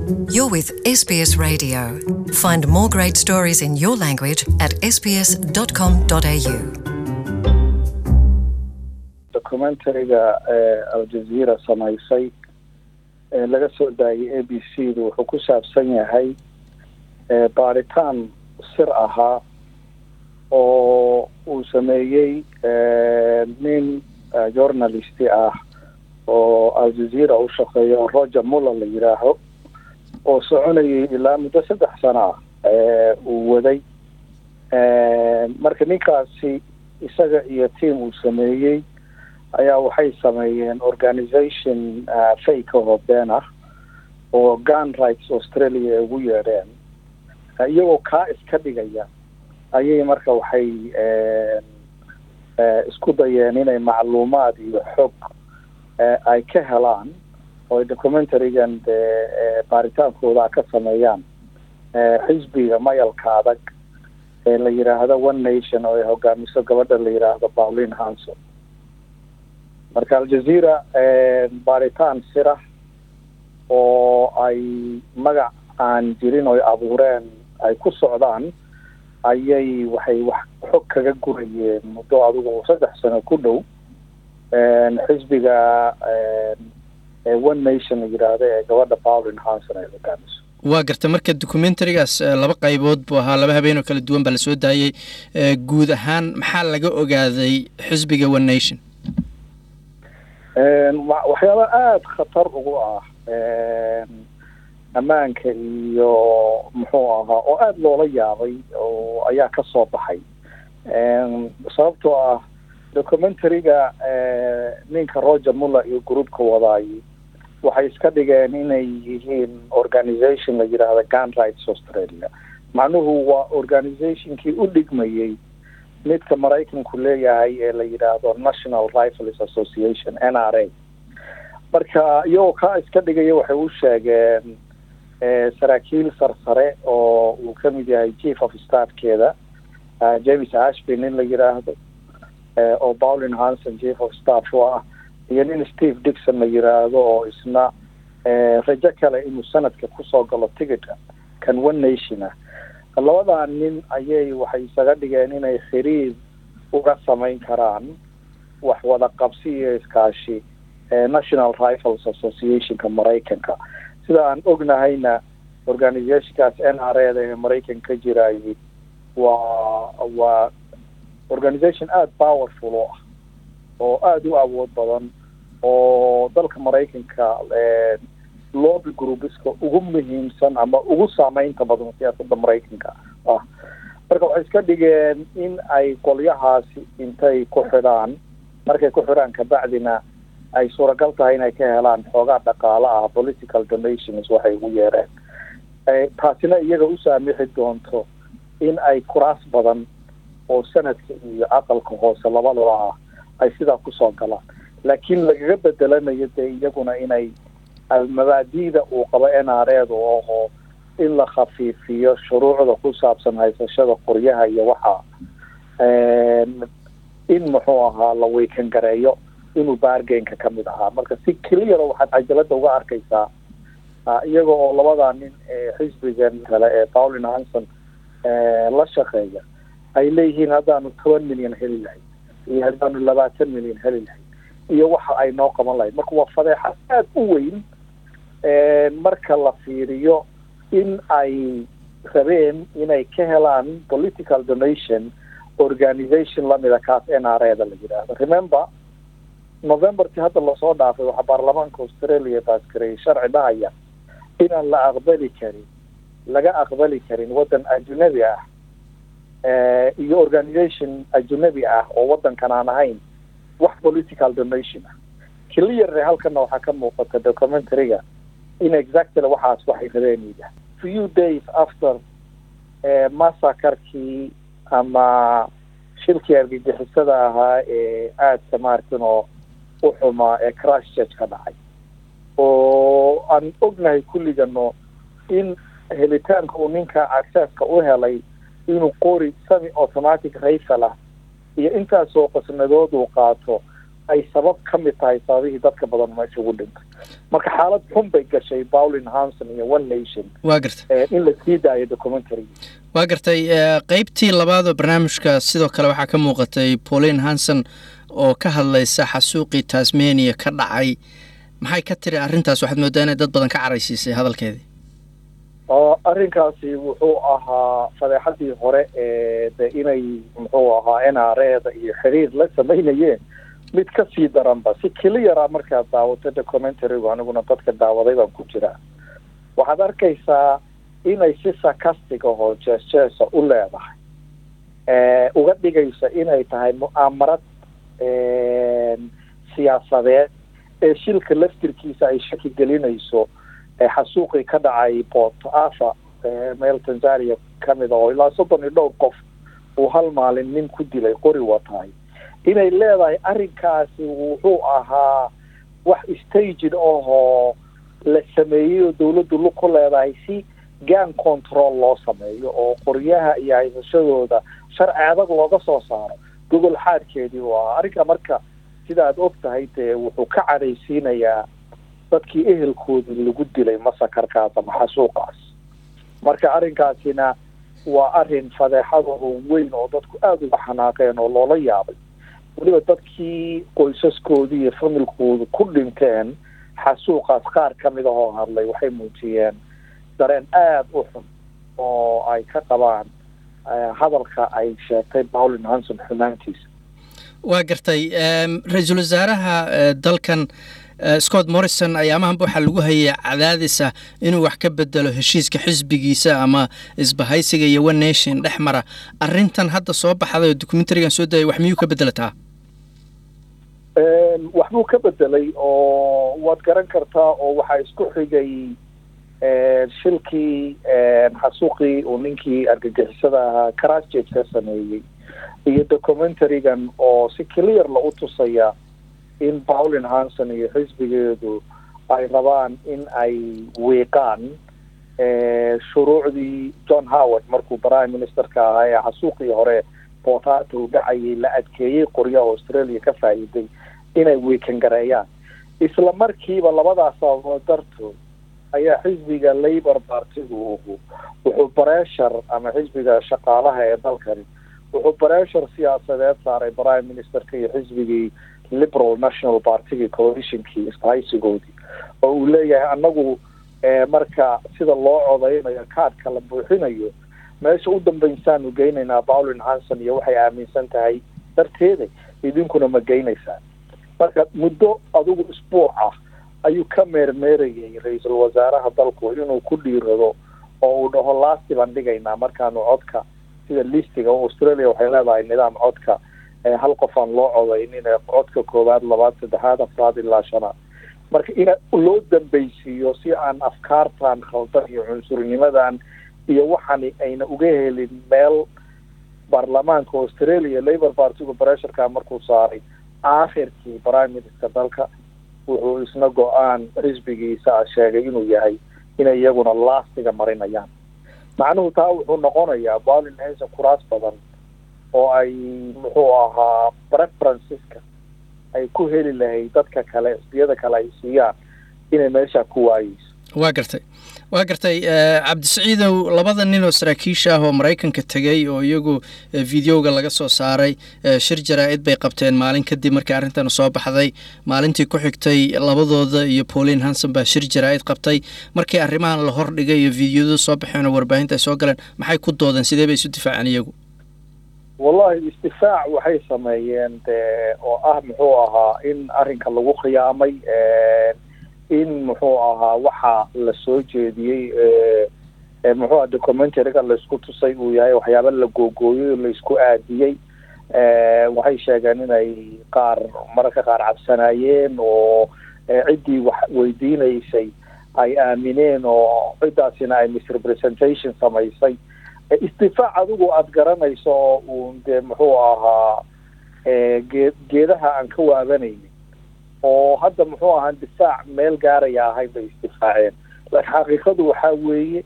You're with SBS Radio. Find more great stories in your language at sbs.com.au. documentariga ee aljazeera samaysay ee laga soo daayay a b c du wuxuu ku saabsan yahay ee baaritaan sir ahaa oo uu sameeyey nin journalisti ah oo aljazeera u shaqeeyo roger muller la yidhaaho oo soconayay ilaa muddo saddex sano ah uu waday marka ninkaasi isaga iyo team uu sameeyey ayaa waxay sameeyeen organization fake oo been ah oo gun rights australia ay ugu yeedheen iyagoo kaa iska dhigaya ayay marka waxay isku dayeen inay macluumaad iyo xog ay ka helaan oo ay documentarigan dee baaritaankooda ka sameeyaan xisbiga mayalka adag ee la yidhaahdo one nation oo ay hogaamiso gabadha la yidhaahdo pauline hanson marka aljazeera baaritaan sira oo ay magac aan jirin oy abuureen ay ku socdaan ayay waxay wax xog kaga gurayeen muddo adigu saddex sano ku dhow xisbiga one nation la yidhaahdo ee gabadha pauline hanson ay hogaamiso waa garta marka documentarigaas laba qaybood buu ahaa laba habeen oo kala duwan baa lasoo daayey guud ahaan maxaa laga ogaaday xisbiga one nation waxyaaba aada khatar ugu ah ammaanka iyo muxuu ahaa oo aada loola yaabay oo ayaa ka soo baxay sababtoo ah documentariga ninka roger muller iyo groupka wadaay waxay iska dhigeen inay yihiin organization la yidhaahdo gun rights australia macnuhu waa organizationkii u dhigmayey midka maraykanku leeyahay ee la yidhaahdo national rifles association n r a marka iyagoo kaa iska dhigaya waxay u sheegeen saraakiil sarsare oo uu kamid yahay chief of staffkeeda james ashby nin la yidhaahdo oo pauline hanson chief of staff u ah iyo nin steve dixon la yidhaahdo oo isna rajo kale inuu sanadka kusoo galo ticketka kan one nation ah labadaa nin ayay waxay isaga dhigeen inay xiriir uga samayn karaan wax wada qabsi iyo iskaashi national rifles associationka maraykanka sida aan ognahayna organizationkaas n r a da ee maraykanka ka jirayay waa waa organization aada powerful oo ah oo aada u awood badan oo dalka maraykanka lobby groupeska ugu muhiimsan ama ugu saameynta badan siyaasadda maraykanka ah marka waxay iska dhigeen in ay qolyahaasi intay ku xidhaan markay ku xidhaan kabacdina ay suuragal tahay inay ka helaan xoogaa dhaqaalo ah political donations waxay ugu yeereen taasina iyaga u saamixi doonto in ay kuraas badan oo sanadka iyo aqalka hoose labadaba ah ay sidaa kusoo galaan laakiin lagaga bedelanayo dee iyaguna inay mabaadi'da uu qabo n r a da aho in la khafiifiyo shuruucda ku saabsan haysashada qoryaha iyo waxa in muxuu ahaa la weykan gareeyo inuu baargainka kamid ahaa marka si cleara waxaad cajalada uga arkaysaa iyaga oo labadaa nin ee xisbigan kale ee pauline hanson la shaqeeya ay leeyihiin haddaanu toban milyan heli lahayd iyo haddaanu labaatan milyan heli lahayd iyo waxa ay noo qaban lahayd marka waa fadeexad aada u weyn marka la fiiriyo in ay rabeen inay ka helaan political donation organization lamida kaas n r a da la yidhaahdo remember novemberkii hadda lasoo dhaafay waxaa baarlamaanka australia baasgareeyay sharci dhahaya inaan la aqbali karin laga aqbali karin waddan ajunabi ah iyo organization ajunabi ah oo waddankan aan ahayn wax political donation ah clearly halkana waxaa ka muuqata documentariga in exactly waxaas waxay rabeen yidhaah few days after massakarkii ama shilkii argagixisada ahaa ee aadka maaragtan oo u xumaa ee crash church ka dhacay oo aan ognahay kulligano in helitaanka uu ninka accesska u helay inuu qori semi automatic rifle ah iyo intaasoo qasnadood uu qaato ay sabab ka mid tahay sababihii dadka badan meesha ugu dhintay marka xaalad xun bay gashay paulin hanson iyo one nation waa gartay in la sii daayo documentary waa gartay qeybtii labaad oo barnaamijka sidoo kale waxaa ka muuqatay pauline hanson oo ka hadlaysa xasuuqii tasmania ka dhacay maxay ka tiri arrintaas waxaad moodaa inay dad badan ka caraysiisay hadalkeedii arrinkaasi wuxuu ahaa fadeexadii hore ee de inay muxuu ahaa n r eda iyo xiriir la samaynayeen mid ka sii daranba si keliyara markaad daawato documentarigu aniguna dadka daawaday baan ku jiraa waxaad arkaysaa inay si sarcastic ahoo jees jeesa u leedahay uga dhigaysa inay tahay mu'aamarad siyaasadeed ee shilka laftirkiisa ay shaki gelinayso xasuuqii ka dhacay port afa meel tanzania kamid a oo ilaa soddon iyo dhowr qof uu hal maalin nin ku dilay qori watahay inay leedahay arrinkaasi wuxuu ahaa wax staged ahoo la sameeyey oo dawladdu lug ku leedahay si gan control loo sameeyo oo qoryaha iyo haysashadooda sharci adag looga soo saaro gogol xaadkeedii u ahaa arrinka marka sida aad og tahay dee wuxuu ka cadhaysiinayaa dadkii ehelkoodii lagu dilay masakarkaas ama xasuuqaas marka arrinkaasina waa arrin fadeexadaho weyn oo dadku aada uga xanaaqeen oo loola yaabay weliba dadkii qoysaskoodii iyo familkoodu ku dhinteen xasuuqaas qaar ka mid ahoo hadlay waxay muujiyeen dareen aada u xun oo ay ka qabaan hadalka ay sheegtay paulin hanson xumaantiisa waa gartay ra-iisul wasaaraha dalkan scott morrison ayaamahanba waxaa lagu hayay cadaadisa inuu wax ka bedelo heshiiska xisbigiisa ama isbahaysiga iyo one nation dhex mara arrintan hadda soo baxday oo documentarigan soo dayay wax miyuu ka bedelataa waxbuu ka bedelay oo waad garan kartaa oo waxaa isku xigay shilkii xasuuqii uu ninkii argagixisada ahaa crasjage ka sameeyey iyo documentarigan oo si clearla u tusaya in paulin hanson iyo xisbigeedu ay rabaan in ay wiiqaan shuruucdii john howard markuu prime ministerka ahaa ee xasuuqii hore bootaata u dhacayay la adkeeyey qoryaha australia ka faa'iiday inay wiikan gareeyaan isla markiiba labadaas sababood dartood ayaa xisbiga labour partigu wuxuu breshar ama xisbiga shaqaalaha ee dalkani wuxuu breshar siyaasadeed saaray prime ministerka iyo xisbigii liberal national partygi coalitionkii isbahaysigoodii oo uu leeyahay anagu marka sida loo codeynayo kaadhka la buuxinayo meesha u dambaysaanu geynaynaa paulin hanson iyo waxay aaminsan tahay darteeda idinkuna ma geynaysaan marka muddo adigu isbuuc ah ayuu ka meermeerayay ra-iisul wasaaraha dalku inuu ku dhiirado oo uu dhaho laasti baan dhigaynaa markaanu codka sida listiga australia waxay leedahay nidaam codka hal qof aan loo codaynin ee codka koowaad labaad saddexaad afraad ilaa shanaad marka in loo dambeysiiyo si aan afkaartan khaldan iyo cunsurnimadan iyo waxani ayna uga helin meel baarlamaanka australia labour partigu bresherka markuu saaray aakhirkii prime minister dalka wuxuu isna go-aan xisbigiisa sheegay inuu yahay inay iyaguna laastiga marinayaan macnuhu taa wuxuu noqonayaa paulin hanson kuraas badan oo ay muxuu ahaa preferenceska ay ku heli lahayd dadka kale xisbiyada kale ay siiyaan inay meesha ku waayeyso waa gartay waa gartay cabdisiciidow labada nin oo saraakiisha ah oo maraykanka tegey oo iyagu videoga laga soo saaray shir jaraa-id bay qabteen maalin kadib markii arrintan soo baxday maalintii ku xigtay labadooda iyo pauline hanson baa shir jaraa-id qabtay markii arrimahan la hordhigay iyo videoyadu soo baxeen oo warbaahinta ay soo galeen maxay ku doodeen sidee bay isu difaaceen iyagu wallahi isdifaac waxay sameeyeen de oo ah muxuu ahaa in arrinka lagu khiyaamay in muxuu ahaa waxa la soo jeediyey muxuu aha documentariga laisku tusay uu yahay waxyaaba la googooyey oo laisku aadiyey waxay sheegeen inay qaar mararka qaar cabsanaayeen oo ciddii wax weydiinaysay ay aamineen oo ciddaasina ay misrepresentation samaysay isdifaac adigu aada garanayso oo uun dee muxuu ahaa gee geedaha aan ka waabanaynin oo hadda muxuu ahaa difaac meel gaaraya ahayn bay isdifaaceen laakiin xaqiiqadu waxaa weeye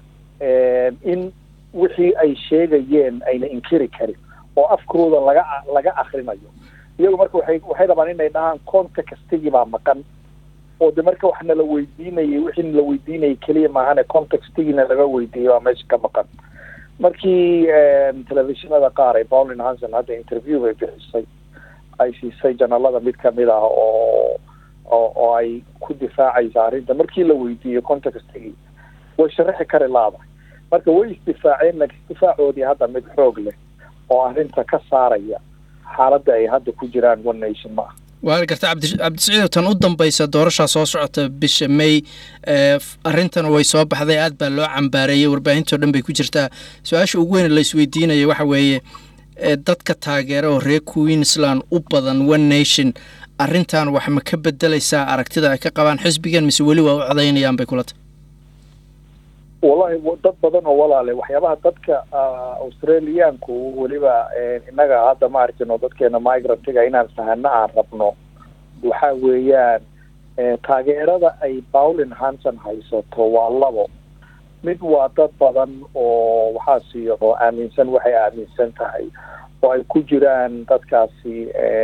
in wixii ay sheegayeen ayna inkiri karin oo afkooda laga laga akrinayo iyagu marka waxay waxay rabaan inay dhahaan contextigii baa maqan oo de marka wax nala weydiinayay wixii nala weydiinayay keliya maahane contextigiina laga weydiiyay baa meesha ka maqan markii telefishinada qaar ay paulin hanson hadda interview bay bixisay ay siisay janalada mid kamid ah oo oo oo ay ku difaacaysa arrinta markii la weydiiyey contextigii way sharaxi kari laadahay marka way isdifaaceen laakiin isdifaacoodii hadda mid xoog leh oo arrinta ka saaraya xaaladda ay hadda ku jiraan one nation ma ah waa garta cabdi cabdisiciidow tan u dambaysa doorashaa soo socota bisha may arrintan way soo baxday aad baa loo cambaareeyey warbaahintao dhan bay ku jirtaa su-aasha ugu weyn la isweydiinaya waxa weeye dadka taageera oo reer queensland u badan one nation arrintan wax ma ka bedelaysaa aragtida ay ka qabaan xisbigan mise weli waa u codaynayaan bay kula tahay wallahi dad badan oo walaale waxyaabaha dadka australiyaanku weliba innaga hadda ma arkino dadkeena migrantiga inaan fahano aan rabno waxa weeyaan taageerada ay paulin hanson haysato waa labo mid waa dad badan oo waxaasi oo aaminsan waxay aaminsan tahay oo ay ku jiraan dadkaasi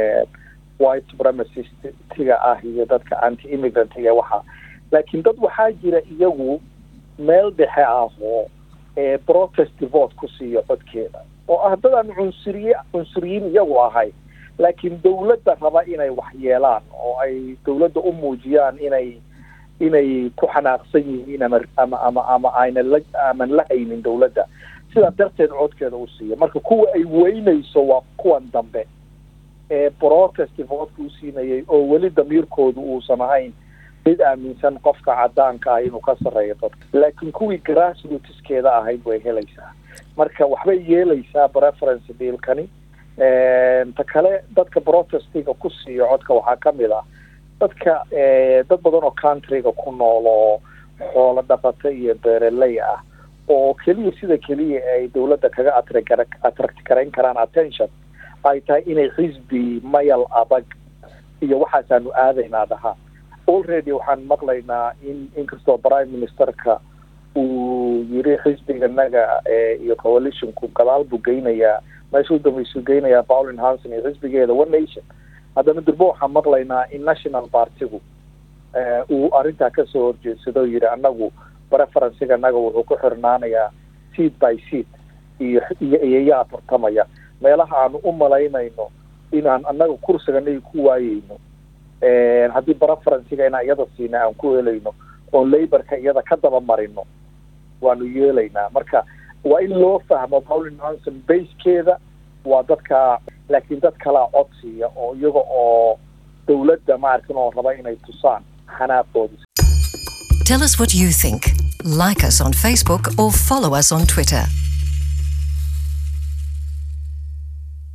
white supremacistiga ah iyo dadka anti immigrantiga waxa laakiin dad waxaa jira iyagu meel dhexe ah oo protest vote ku siiyo codkeeda oo ah dad aan cunsuriye cunsuriyiin iyagu ahay laakiin dawladda raba inay wax yeelaan oo ay dawladda u muujiyaan inay inay ku xanaaqsan yihiin ama ama ama ama ayna la aman la haynin dawladda sidaa darteed codkeeda u siiya marka kuwa ay weynayso waa kuwan dambe ee protest votka u siinayay oo weli damiirkoodu uusan ahayn mid aaminsan qofka cadaanka ah inuu ka sarreeyo dadka laakiin kuwii grassrootskeeda ahayd way helaysaa marka waxbay yeelaysaa preference dealkani ta kale dadka protestiga ku siiyo codka waxaa kamid ah dadka dad badan oo countryga ku nool oo xoolo dhaqato iyo beereley ah oo keliya sida keliya ay dawladda kaga atr attract garayn karaan attention ay tahay inay xisbi mayal adag iyo waxaasaanu aadaynaa dhahaa already waxaan maqlaynaa in inkastoo prime ministerka uu yiri xisbiganaga iyo coalitionku gadaal buu geynayaa meesha u dambeysuu geynayaa paulin hanson iyo xisbigeeda one nation haddana durbo waxaan maqlaynaa in national partigu uu arrintaa kasoo horjeedsado yidhi anagu preferencega anaga wuxuu ku xirnaanayaa seat by seat iyo iyo iyayaa tartamaya meelaha aanu u malaynayno inaan anaga kursiganaga ku waayeyno haddii preferencega inaan iyada siina aan ku helayno oon laborka iyada ka daba marino waanu yeelaynaa marka waa in loo fahmo paulin hanson basekeeda waa dadka laakiin dad kalaa codsiya oo iyaga oo dawladda ma arkin oo raba inay tusaan xanaaqooda Tell us what you think. Like us on Facebook or follow us on Twitter.